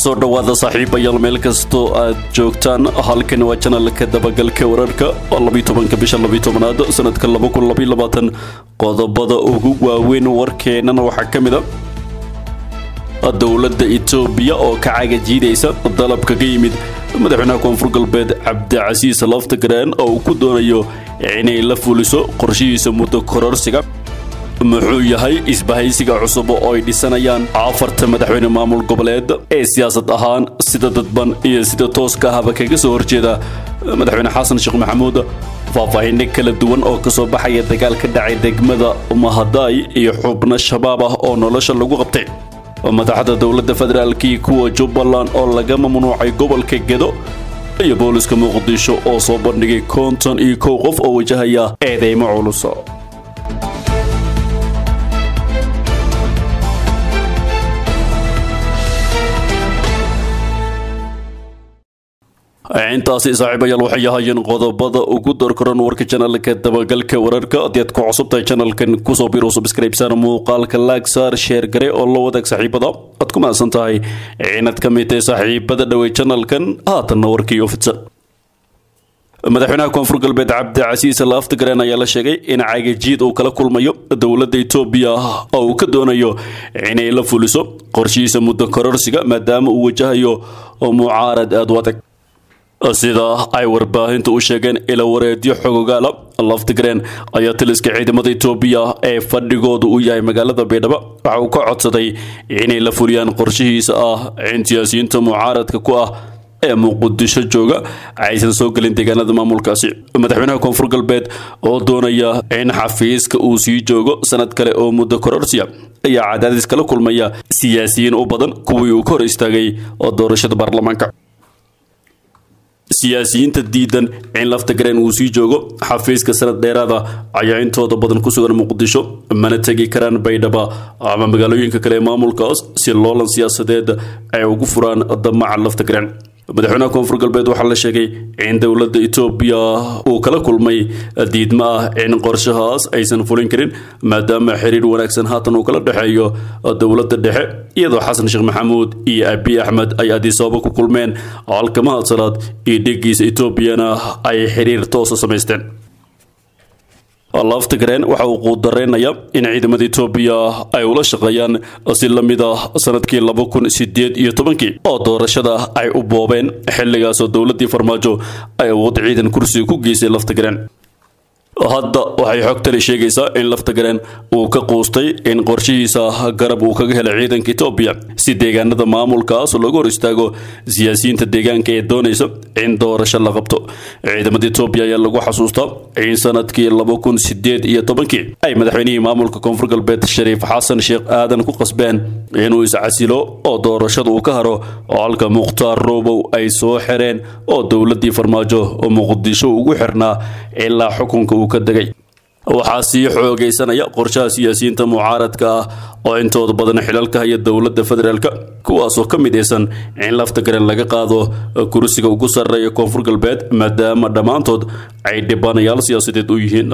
soo dhowaada saaxiibayaal meel kastoo aad joogtaan halkan waa janalka dabagalka wararka oo labitobanka bisha labitobanaad sanadka qodobada ugu waaweyn warkeennan waxaa ka mid a dowladda etoobiya oo ka cagajiidaysa dalabka ka yimid madaxweynaha koonfur galbeed cabdicasiis laftagareen oo uu ku doonayo inay la fuliso qorshihiisa muddo kororsiga muxuu yahay isbahaysiga cusub oo ay dhisanayaan afarta madaxweyne maamul goboleed ee siyaasad ahaan sida dadban iyo sida tooska ahba kaga soo horjeeda madaxweyne xasan sheekh maxamuud faahfaahinno kala duwan oo kasoo baxaya dagaal ka dhacay degmada mahadaay iyo xubno shabaab ah oo nolosha lagu qabtay madaxda dowladda federaalkii kuwa jubbaland oo laga mamnuucay gobolka gedo iyo booliska muqdisho oo soo bandhigay konton iyo kow qof oo wajahaya eedeymo culus intaasi saaxiibayaal waxay ahaayeen qodobada ugu dorkoran warka janalka dabagalka wararka haddii aad ku cusubtahay janalkan kusoo biiru subscribesaan muuqaalka laagsaar sheer gare oo la wadaag saaxiibada aad ku mahadsan tahay inaad ka mid tahay saaxiibada dhowey janalkan haatanna warkiiyo fidsan madaxweynaha koonfur galbeed cabdicasiis laftagareen ayaa la sheegay in cagajiid uu kala kulmayo dowladda etoobiya oo uu ka doonayo inay la fuliso qorshihiisa muddo kororsiga maadaama uu wajahayo mucaarad aad u adag sida ay warbaahintu u sheegeen ila wareedyo xogogaala laftigreen ayaa taliska ciidamada etoobiya ee fadhigoodu u yahay magaalada baydhabo waxa uu ka codsaday inay la fuliyaan qorshihiisa ah in siyaasiyiinta mucaaradka ku ah ee muqdisho jooga aysan soo gelin deegaanada maamulkaasi madaxweynaha koonfur galbeed oo doonaya in xafiiska uu sii joogo sanad kale oo muddo kororsiya ayaa cadaadis kala kulmaya siyaasiyiin u badan kuwii uu ka hor istaagay oo doorashada baarlamaanka siyaasiyiinta diidan in laftagareen uu sii joogo xafiiska sanad dheeraada ayaa intooda badan ku sugan muqdisho mana tegi karaan baydhaba ama magaalooyinka kale ee maamulkaas si loolan siyaasadeed ay ugu furaan damaca laftagareen madaxweynaha koonfur galbeed waxaa la sheegay in dowladda etoobiya uu kala kulmay diidma ah in qorshahaas aysan fulin karin maadaama xiriir wanaagsan haatan uu kala dhexeeyo dowladda dhexe iyadoo xasan sheekh maxamuud iyo abiy axmed ay adisababa ku kulmeen halka mahadsalaad iyo dhigiisa etoobiyana ay xiriir toosa samaysteen laftagareen waxa uu quudareynayaa in ciidamada etoobiya ay ula shaqeeyaan si la mid ah sanadkii laba kun sideed iyo tobankii oo doorashada ay u boobeen xilligaasoo dowladdii farmaajo ay awood ciidan kursiga ku geysay laftagareen hadda waxay xogtani sheegaysaa in laftagareen uu ka quustay in qorshihiisa garab uu kaga helay ciidanka etoobiya si deegaanada maamulkaas looga hor istaago siyaasiyiinta deegaanka ee doonaysa in doorasho la qabto ciidamada etoobiya ayaa lagu xasuustaa in sanadkii laba kun sideed iyo tobankii ay madaxweynihii maamulka koonfur galbeed shariif xasan sheekh aadan ku qasbeen inuu iscasilo oo doorashada uu ka haro oo halka mukhtaar roobow ay soo xireen oo dowladii farmaajo oo muqdisho ugu xirnaa ilaa xukunka uu ka degay waxaa sii xoogaysanaya qorshaha siyaasiyiinta mucaaradka ah oo intooda badan xilalka haya dowladda federaalk kuwaasoo ka midaysan in laftagaren laga qaado kursiga ugu sarreeya koonfur galbeed maadaama dhammaantood ay dhibanayaal siyaasadeed u yihiin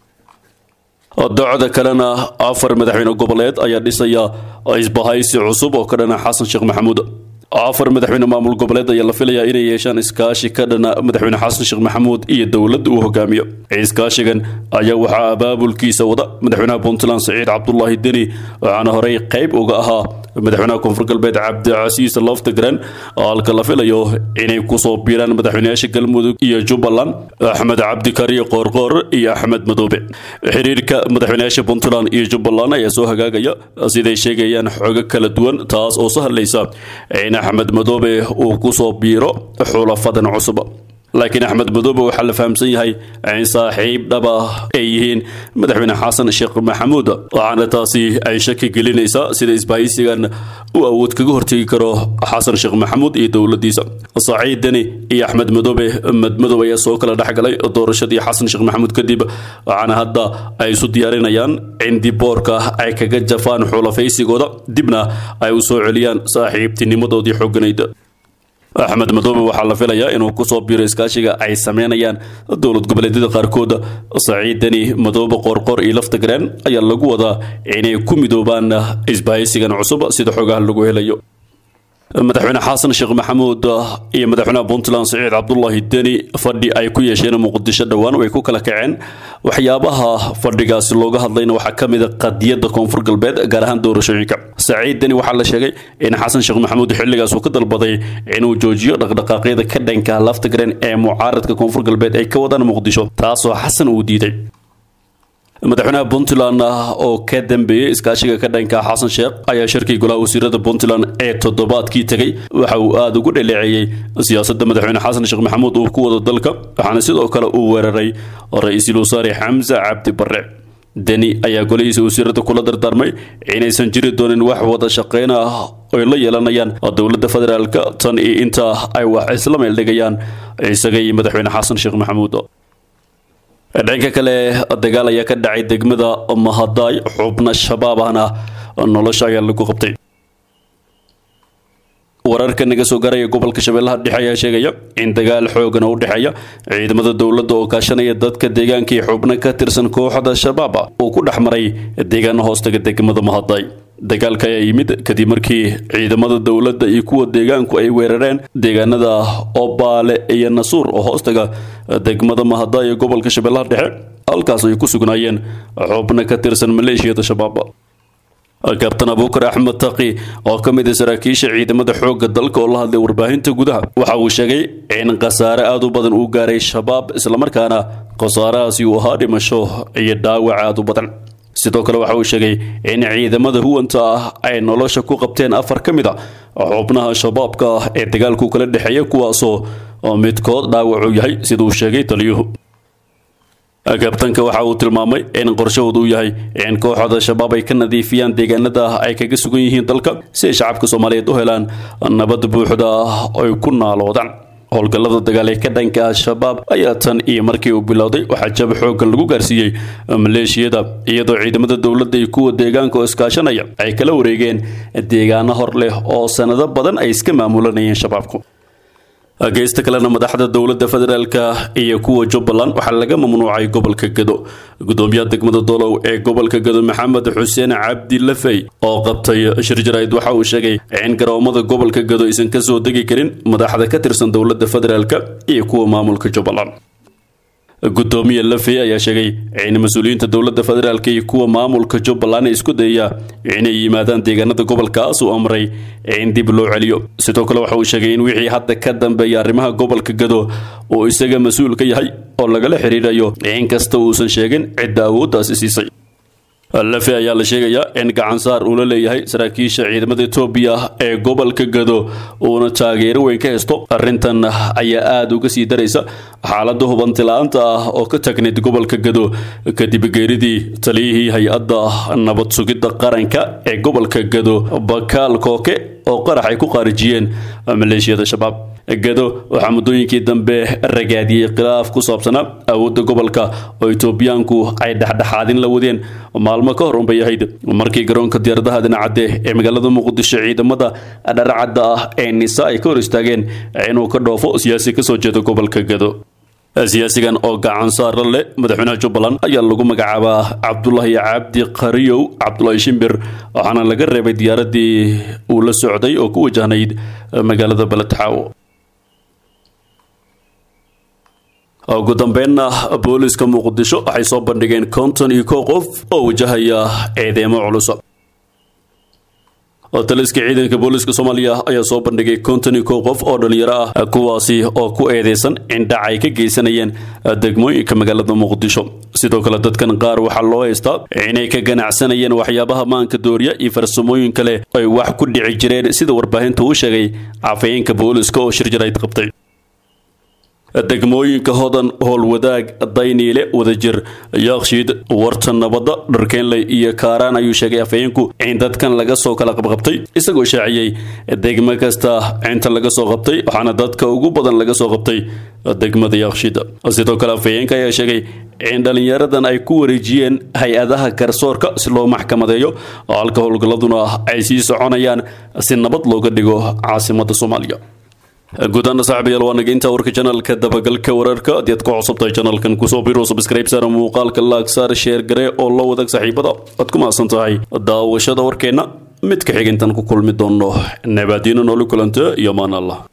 docda kalena afar madaxweyne goboleed ayaa dhisaya isbahaysi cusub oo ka dhana xasan sheekh maxamuud afar madaxweyne maamul goboleed ayaa la filayaa inay yeeshaan iskaashi ka dhana madaxweyne xasan sheekh maxamuud iyo dowladda uu hogaamiyo iskaashigan ayaa waxaa abaabulkiisa wada madaxweynaha puntland saciid cabdulaahi deni waxaana horey qayb uga ahaa madaxweynaha koonfur galbeed cabdicasiis loftagreen halka la filayo inay kusoo biiraan madaxweyneyaasha galmudug iyo jubbaland axmed cabdikariyo qoorqoor iyo axmed madoobe xiriirka madaxweyneyaasha puntland iyo jubbaland ayaa soo hagaagaya siday sheegayaan xogo kala duwan taas oo sahlaysa in axmed madoobe uu kusoo biiro xulafadan cusub laakiin axmed madoobe waxaa la fahamsan yahay in saaxiib dhaba ay yihiin madaxweyne xasan sheekh maxamuud waxaana taasi ay shaki gelinaysaa sida isbahaysigan uu awood kaga hortegi karo xasan sheekh maxamuud iyo dowladiisa saciid deni iyo axmed madoobe madmadow ayaa soo kala dhexgalay doorashadii xasan sheekh maxamuud kadib waxaana hadda ay isu diyaarinayaan in diboorka ay kaga jafaan xulafaysigooda dibna ay u soo celiyaan saaxiibtinimadoodii xooganayd axmed madoobe waxaa la filayaa inuu kusoo biiro iskaashiga ay sameynayaan dowlad goboleedyada qaarkood saciidani madoobe qoorqoor iyo laftagareen ayaa lagu wadaa inay ku midoobaan isbahaysigan cusub sida xogaha lagu helayo madaxweyne xasan sheekh maxamuud iyo madaxweynaha puntland siciid cabdulaahi deni fadhi ay ku yeesheen muqdisho dhowaan way ku kala kaceen waxyaabaha fadhigaasi looga hadlayna waxaa ka mid a qadiyadda koonfur galbeed gaar ahaan doorashooyinka saciid deni waxaa la sheegay in xasan sheekh maxamuud xilligaas uu ka dalbaday inuu joojiyo dhaqdhaqaaqyada ka dhanka laftigreen ee mucaaradka koonfur galbeed ay ka wadaan muqdisho taasoo xasan uu diiday madaxweynaha puntland oo ka dambeeyey iskaashiga ka dhanka xasan sheekh ayaa shirkii golaha wasiirada puntland ee toddobaadkii tegey waxa uu aada ugu dhaleeceeyey siyaasadda madaxweyne xasan sheekh maxamuud uu ku wado dalka waxaana sidoo kale uu weeraray ra-iisul wasaare xamse cabdi barre deni ayaa golihiisa wasiirada kula dardaarmay inaysan jiri doonin wax wada shaqeyn ah oy la yeelanayaan dowladda federaalk tan iyo inta ay wax isla meeldhigayaan isaga iyo madaxweyne xasan sheekh maxamuud dhanka kale dagaal ayaa ka dhacay degmada mahadaay xubna shabaab ahna nolosha ayaa lagu qabtay wararka naga soo garaya gobolka shabeellaha dhexe ayaa sheegaya in dagaal xoogan oo u dhexeeya ciidamada dowladda oo kaashanaya dadka deegaanka iyo xubno ka tirsan kooxda shabaab uu ku dhex maray deegaano hoostaga degmada mahadaay dagaalka ayaa yimid kadib markii ciidamada dowladda iyo kuwa deegaanku ay weerareen deegaanada obaale iyo nasuur oo hoostaga degmada mahadaay ee gobolka shabeellaha dhexe halkaas ay ku sugnaayeen xubno ka tirsan maleeshiyada shabaab kabtan abuukar axmed taqi oo ka mid ah saraakiisha ciidamada xoogga dalka oo la hadlay warbaahinta gudaha waxa uu sheegay in khasaare aada u badan uu gaaray shabaab islamarkaana khasaarahaasi uu ahaa dhimasho iyo dhaawac aada u badan sidoo kale waxa uu sheegay in ciidamada huwanta ah ay nolosha ku qabteen afar ka mid a xubnaha shabaabka ah ee dagaalku kala dhexeeya kuwaasoo midkood dhaawacu yahay sida uu sheegay taliyuhu kabtanka waxa uu tilmaamay in qorshahoodu uu yahay in kooxda shabaab ay ka nadiifiyaan deegaanada ay kaga sugan yihiin dalka si ay shacabka soomaaliyeed u helaan nabad buuxda ay ku naaloodaan howlgallada dagaal ee ka dhanka al-shabaab ayaa tan iyo markii uu bilowday waxaa jab xooggan lagu gaarsiiyey maleeshiyada iyadoo ciidamada dowladda iyo kuwa deegaanka oo iskaashanaya ay kala wareegeen deegaano hor leh oo sanado badan ay iska maamulanayeen shabaabku geysta kalena madaxda dowladda federaalk iyo kuwa jubbaland waxaa laga mamnuucay gobolka gado gudoomiyaha degmada dolow ee gobolka gado maxamed xuseen cabdi lafey oo qabtay shir jarayd waxa uu sheegay in garoomada gobolka gado aysan kasoo degi karin madaxda ka tirsan dowladda federaalk iyo kuwa maamulka jubbaland gudoomiye lafey ayaa sheegay in mas-uuliyiinta dowladda federaalk iyo kuwa maamulka jubbaland isku dayaya inay yimaadaan deegaanada gobolkaas uu amray in dib loo celiyo sidoo kale waxa uu sheegay in wixii hadda ka dambeeya arrimaha gobolka gado uu isaga mas-uul ka yahay oo lagala xiriirayo inkasta uusan sheegin cidda awooddaasi siisay lafe ayaa la sheegayaa in gacansaar uu la leeyahay saraakiisha ciidamada etoobiya ee gobolka gado uuna taageero weyn ka haysto arrintan ayaa aada uga sii daraysa xaaladda hubanti-la-aanta ah oo ka tagnayd gobolka gado kadib geeridii taliyihii hay-adda nabad sugidda qaranka ee gobolka gado bakaal kooke oo qarax ay ku qaarijiyeen maleeshiyada shabaab gado waxaa muddooyinkii dambe ragaadiyey khilaaf ku saabsanaa awoodda gobolka oo etoobiyaanku ay dhexdhexaadin la wadeen maalmo ka hor unbay ahayd markii garoonka diyaaradaha dhinacadde ee magaalada muqdisho ciidamada dharacadda ah ee nisa ay ka hor istaageen inuu ka dhoofo siyaasi kasoo jeeda gobolka gado siyaasigan oo gacan saara leh madaxweynaha jubbaland ayaa lagu magacaabaa cabdulaahi cabdi qariyow cabdulaahi shimbir waxaana laga reebay diyaaradii uu la socday oo ku wajahnayd magaalada baletaxaawo ugu dambeynna booliska muqdisho waxay soo bandhigeen konton iyo kow qof oo wajahaya eedeemo culus taliska ciidanka booliska soomaaliya ayaa soo bandhigay konton iyo kow qof oo dhalinyaro ah kuwaasi oo ku eedeysan in dhac ay ka geysanayeen degmooyinka magaalada muqdisho sidoo kale dadkan qaar waxaa loo haystaa inay ka ganacsanayeen waxyaabaha maanka dooriya iyo farsamooyin kale ay wax ku dhici jireen sida warbaahinta uu sheegay cafayeenka booliska oo shir jarayd qabtay degmooyinka hodan howlwadaag dayniile wadajir yaakshiid warta nabadda dharkeenley iyo kaaraan ayuu sheegay afhayeenku in dadkan laga soo kala qabqabtay isagoo shaaciyey degmo kasta inta laga soo qabtay waxaana dadka ugu badan laga soo qabtay degmada yaakshiid sidoo kale afhayeenka ayaa sheegay in dhalinyaradan ay ku wareejiyeen hay-adaha garsoorka si loo maxkamadeeyo oo halka howlgalladuna ay sii soconayaan si nabad looga dhigo caasimadda soomaaliya gudaana saaxiibayaal waa naga intaa warka janalka dabagalka wararka haddii aad ku cusubtahay janalkan kusoo biro subscribe saara muuqaalka laag saar sheer gare oo la wadaag saaxiibada aad ku mahadsan tahay daawashada warkeenna mid ka xigintan ku kulmi doono nabaadiino nooli kulanta iyo maan allah